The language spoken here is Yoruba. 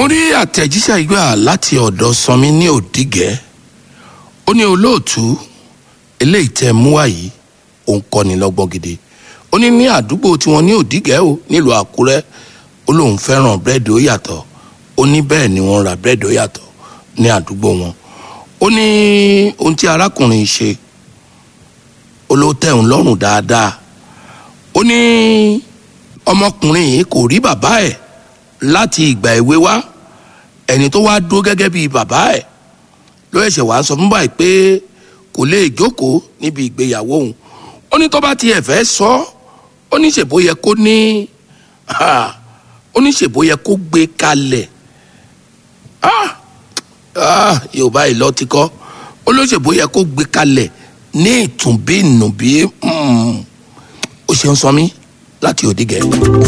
rí àtẹ̀jíṣẹ́ ìgbà láti ọ̀dọ̀ sanmi ní òdìgẹ́ ó ní olóòtú eléyìí tẹ́ mú wá yìí òun kọ́ni lọ́gbọ́n gidi ó ní ní àdúgbò tiwọn ní òdìgẹ́ o nílùú àkúrẹ́ ó lóun fẹ́ràn búrẹ́dì ó yàtọ̀ ó ní bẹ́ẹ̀ ni wọ́n ra búrẹ́dì ó yàtọ̀ ní àdúgbò wọn ó ní ohun tí arákùnrin ṣe ó ló tẹ́ òun lọ́rùn dáadáa ó ní ọmọkùnrin yìí kò rí bàbá ẹ̀ láti ìgbà èwe wá ẹni tó wá dúró gẹ́gẹ́ bíi bàbá ẹ̀ ló ẹ̀ṣẹ̀ wá sọ fún báyìí pé kò lè jókòó níbi ìgbéyàwó òun ó ní tó bá tiẹ̀ fẹ́ sọ ó ní ṣèbó yẹ kó ní ó ní ṣèbó yẹ kó gbé kalẹ̀ yorùbá yìí lọ ti kọ́ ó ló ṣèbó yẹ kó gbé kalẹ̀ ní ìtùnbí ìnùbí ó ṣe ń sọ mí láti òdìgẹ́.